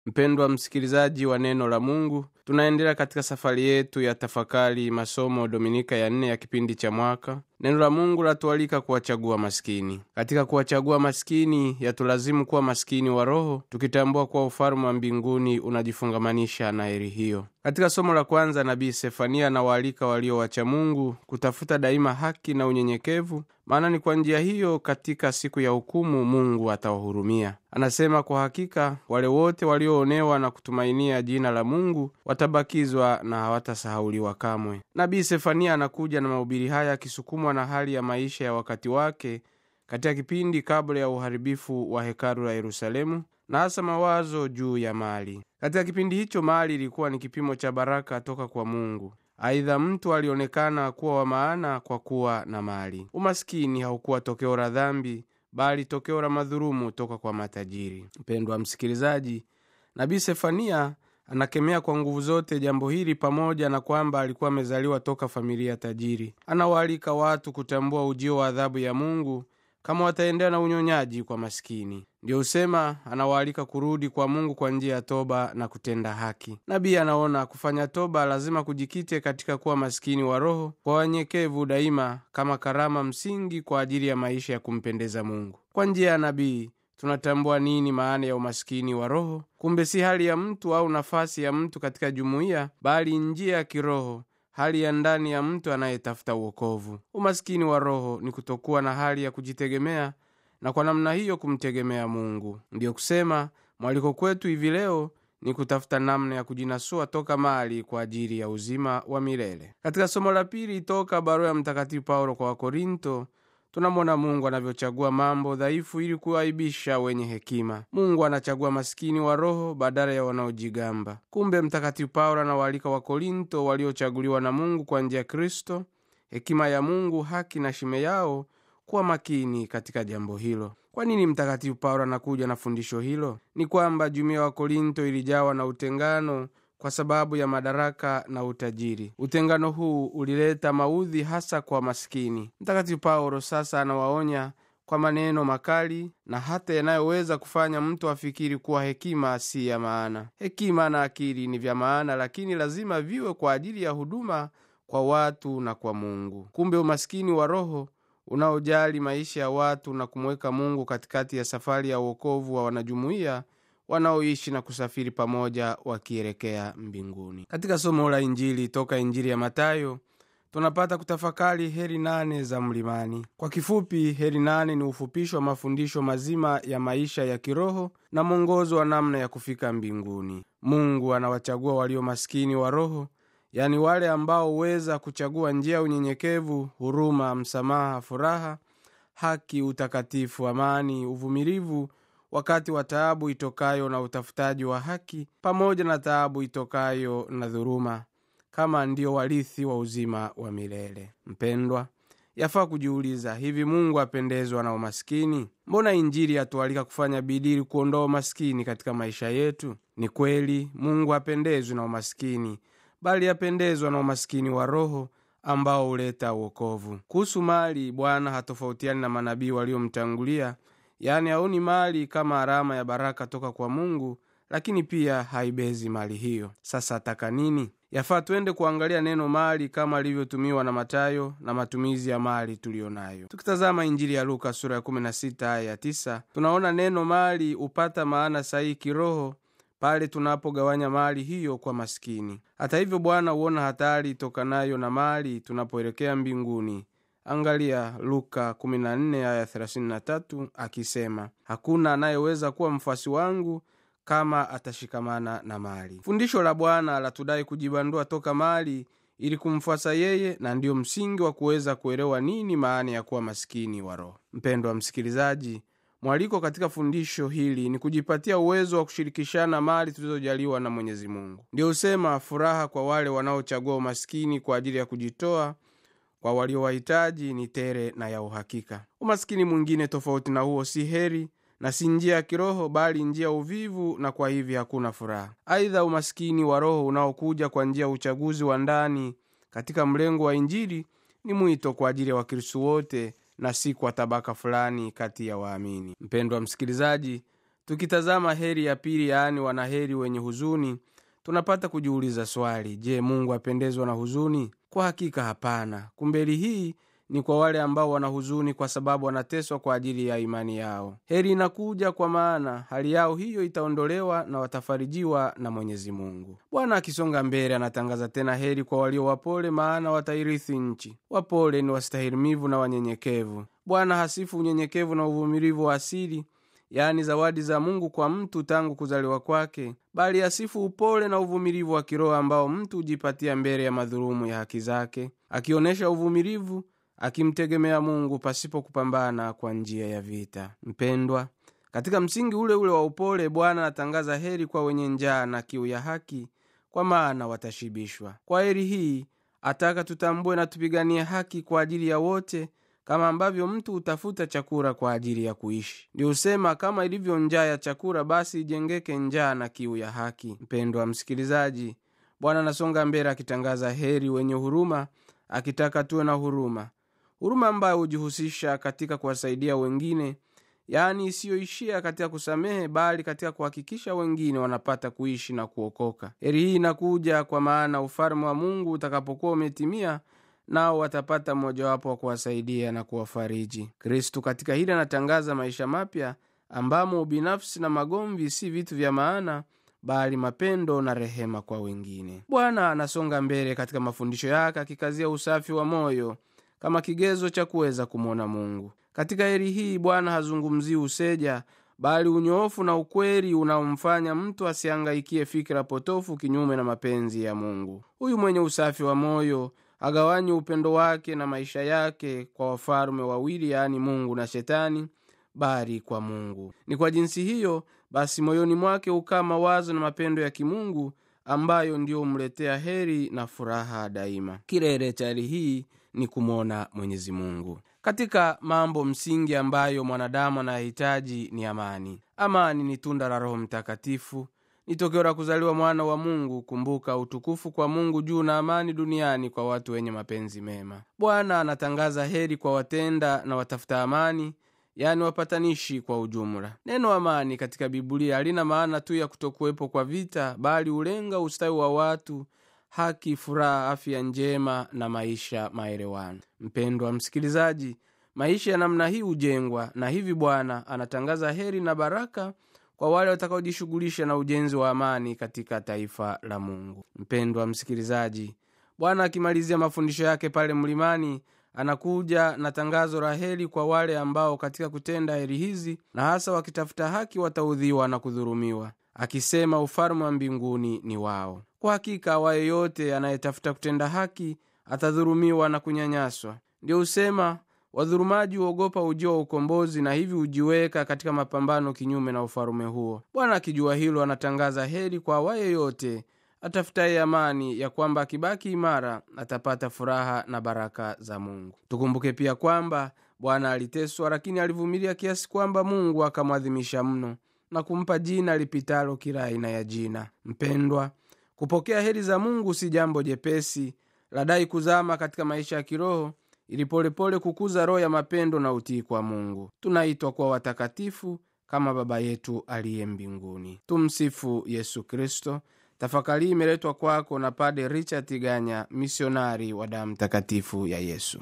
mpendwa msikilizaji wa neno la mungu tunaendelea katika safari yetu ya tafakari masomo dominika ya nne ya kipindi cha mwaka neno la mungu latualika kuwachagua maskini katika kuwachagua maskini yatulazimu kuwa maskini wa roho tukitambua kuwa ufalume wa mbinguni unajifungamanisha na heri hiyo katika somo la kwanza nabii sefania anawaalika walio wacha mungu kutafuta daima haki na unyenyekevu maana ni kwa njia hiyo katika siku ya hukumu mungu atawahurumia anasema kwa hakika wale wote walioonewa na kutumainia jina la mungu watabakizwa na hawatasahauliwa kamwe nabii sefania anakuja na mahubiri haya akisukumwa na hali ya maisha ya wakati wake katika kipindi kabla ya uharibifu wa hekalu la yerusalemu na hasa mawazo juu ya mali katika kipindi hicho mali ilikuwa ni kipimo cha baraka toka kwa mungu aidha mtu alionekana kuwa wa maana kwa kuwa na mali umaskini haukuwa tokeo la dhambi bali tokeo la madhurumu toka kwa matajiri mpendwa msikilizaji nabii sefania anakemea kwa nguvu zote jambo hili pamoja na kwamba alikuwa amezaliwa toka familia tajiri anawaalika watu kutambua ujio wa adhabu ya mungu kama wataendea na unyonyaji kwa maskini ndiyo husema anawaalika kurudi kwa mungu kwa njia ya toba na kutenda haki nabii anaona kufanya toba lazima kujikite katika kuwa maskini wa roho kwa wanyekevu daima kama karama msingi kwa ajili ya maisha ya kumpendeza mungu kwa njia ya nabii tunatambua nini maana ya umaskini wa roho kumbe si hali ya mtu au nafasi ya mtu katika jumuiya bali njia ya kiroho hali ya ndani ya mtu anayetafuta uokovu umaskini wa roho ni kutokuwa na hali ya kujitegemea na kwa namna hiyo kumtegemea mungu ndiyo kusema mwaliko kwetu hivi leo ni kutafuta namna ya kujinasua toka mali kwa ajili ya uzima wa milele katika somo la pili toka barua ya mtakatifu paulo kwa wakorinto tunamwona mungu anavyochagua mambo dhaifu ili kuaibisha wenye hekima mungu anachagua maskini wa roho badala ya wanaojigamba kumbe mtakatifu paulo anawaalika wakorinto waliochaguliwa na mungu kwa njia ya kristo hekima ya mungu haki na shime yao kuwa makini katika jambo hilo kwa nini mtakatifu paulo anakuja na fundisho hilo ni kwamba jumuiya wa korinto ilijawa na utengano kwa sababu ya madaraka na utajiri utengano huu ulileta maudhi hasa kwa maskini mtakatifu paulo sasa anawaonya kwa maneno makali na hata yanayoweza kufanya mtu afikiri kuwa hekima si ya maana hekima na akili ni vya maana lakini lazima viwe kwa ajili ya huduma kwa watu na kwa mungu kumbe umaskini wa roho unaojali maisha ya watu na kumweka mungu katikati ya safari ya uokovu wa wanajumuiya wanaoishi na kusafiri pamoja wakielekea mbinguni katika somo la injili toka injili ya matayo tunapata kutafakari heri nane za mlimani kwa kifupi heri nane ni ufupisho wa mafundisho mazima ya maisha ya kiroho na mwongozo wa namna ya kufika mbinguni mungu anawachagua walio maskini wa roho yani wale ambao huweza kuchagua njia ya unyenyekevu huruma msamaha furaha haki utakatifu amani uvumilivu wakati wa taabu itokayo na utafutaji wa haki pamoja na taabu itokayo na dhuruma kama ndio warithi wa uzima wa milele mpendwa yafaa kujiuliza hivi mungu apendezwa na umaskini mbona injili yatualika kufanya bidii kuondoa umaskini katika maisha yetu ni kweli mungu hapendezwi na umaskini bali apendezwa na umaskini wa roho ambao huleta uokovu kuhusu mali bwana hatofautiani na manabii waliomtangulia yani haoni mali kama alama ya baraka toka kwa mungu lakini pia haibezi mali hiyo sasa ataka nini yafaa twende kuangalia neno mali kama alivyotumiwa na matayo na matumizi ya mali tuliyo nayo tukitazama injili ya luka sura ya 16 aya ya 9 tunaona neno mali hupata maana sahihi kiroho pale tunapogawanya mali hiyo kwa maskini hata hivyo bwana huona hatari itokanayo na mali tunapoelekea mbinguni angalia luka 14 aya 33 akisema hakuna anayeweza kuwa mfuasi wangu kama atashikamana na mali fundisho la bwana latudai kujibandua toka mali ili kumfuasa yeye na ndiyo msingi wa kuweza kuelewa nini maana ya kuwa maskini wa roho mpendwa msikilizaji mwaliko katika fundisho hili ni kujipatia uwezo wa kushirikishana mali tulizojaliwa na mwenyezi mungu ndio husema furaha kwa wale wanaochagua umaskini kwa ajili ya kujitoa kwa waliowahitaji ni tere na ya uhakika umaskini mwingine tofauti na huo si heri na si njia ya kiroho bali njia ya uvivu na kwa hivi hakuna furaha aidha umaskini wa roho unaokuja kwa njia ya uchaguzi wa ndani katika mlengo wa injili ni mwito kwa ajili ya wakristu wote na si kwa tabaka fulani kati ya waamini mpendwa msikilizaji tukitazama heri ya pili yaani wanaheri wenye huzuni tunapata kujiuliza swali je mungu apendezwa na huzuni kwa hakika hapana kumbeli hii ni kwa wale ambao wana huzuni kwa sababu wanateswa kwa ajili ya imani yao heri inakuja kwa maana hali yao hiyo itaondolewa na watafarijiwa na mwenyezi mungu bwana akisonga mbele anatangaza tena heri kwa walio wapole maana watairithi nchi wapole ni wastahilimivu na wanyenyekevu bwana hasifu unyenyekevu na uvumilivu wa asili yaani zawadi za mungu kwa mtu tangu kuzaliwa kwake bali asifu upole na uvumilivu wa kiroho ambao mtu hujipatia mbele ya madhulumu ya haki zake akionyesha uvumilivu akimtegemea mungu pasipo kupambana kwa njia ya vita mpendwa katika msingi ule ule wa upole bwana anatangaza heri kwa wenye njaa na kiu ya haki kwa maana watashibishwa kwa heri hii ataka tutambue na tupiganie haki kwa ajili ya wote kama ambavyo mtu hutafuta chakula kwa ajili ya kuishi ndi husema kama ilivyo njaa ya chakula basi ijengeke njaa na kiu ya haki mpendwa msikilizaji bwana anasonga mbele akitangaza heri wenye huruma akitaka tuwe na huruma huruma ambayo hujihusisha katika kuwasaidia wengine yaani isiyoishia katika kusamehe bali katika kuhakikisha wengine wanapata kuishi na kuokoka heri hii inakuja kwa maana ufalme wa mungu utakapokuwa umetimia nao watapata mmojawapo wa kuwasaidia na kuwafariji kristu katika hili anatangaza maisha mapya ambamo ubinafsi na magomvi si vitu vya maana bali mapendo na rehema kwa wengine bwana anasonga mbele katika mafundisho yake akikazia usafi wa moyo kama kigezo cha kuweza kumwona mungu katika heri hii bwana hazungumzii useja bali unyoofu na ukweli unaomfanya mtu asiangaikie fikira potofu kinyume na mapenzi ya mungu huyu mwenye usafi wa moyo agawanyi upendo wake na maisha yake kwa wafalume wawili yaani mungu na shetani bali kwa mungu ni kwa jinsi hiyo basi moyoni mwake hukaa mawazo na mapendo ya kimungu ambayo ndiyo humletea heri na furaha daima kilele cha heri hii ni kumwona mwenyezi mungu katika mambo msingi ambayo mwanadamu anayahitaji ni amani amani ni tunda la roho mtakatifu ni tokeo la kuzaliwa mwana wa mungu kumbuka utukufu kwa mungu juu na amani duniani kwa watu wenye mapenzi mema bwana anatangaza heri kwa watenda na watafuta amani yani wapatanishi kwa ujumla neno amani katika biblia halina maana tu ya kutokuwepo kwa vita bali hulenga ustawi wa watu haki furaha afya njema na maisha maelewano mpendwa msikilizaji maisha ya namna hii hujengwa na hivi bwana anatangaza heri na baraka kwa wale watakaojishughulisha na ujenzi wa amani katika taifa la mungu mpendwa msikilizaji bwana akimalizia mafundisho yake pale mlimani anakuja na tangazo la heri kwa wale ambao katika kutenda heri hizi na hasa wakitafuta haki wataudhiwa na kudhurumiwa akisema ufalme wa mbinguni ni wao kwa hakika awaye yote anayetafuta kutenda haki atadhurumiwa na kunyanyaswa ndio husema wadhurumaji huogopa ujio wa ukombozi na hivi hujiweka katika mapambano kinyume na ufalume huo bwana akijua hilo anatangaza heri kwa awaye yote atafutaye amani ya kwamba akibaki imara atapata furaha na baraka za mungu tukumbuke pia kwamba bwana aliteswa lakini alivumilia kiasi kwamba mungu akamwadhimisha mno na kumpa jina lipitalo kila aina ya jina mpendwa kupokea heri za mungu si jambo jepesi ladai kuzama katika maisha ya kiroho ili polepole kukuza roho ya mapendo na utii kwa mungu tunaitwa kuwa watakatifu kama baba yetu aliye mbinguni tumsifu yesu kristo tafakari imeletwa kwako na pade richard ganya misionari wa damu takatifu ya yesu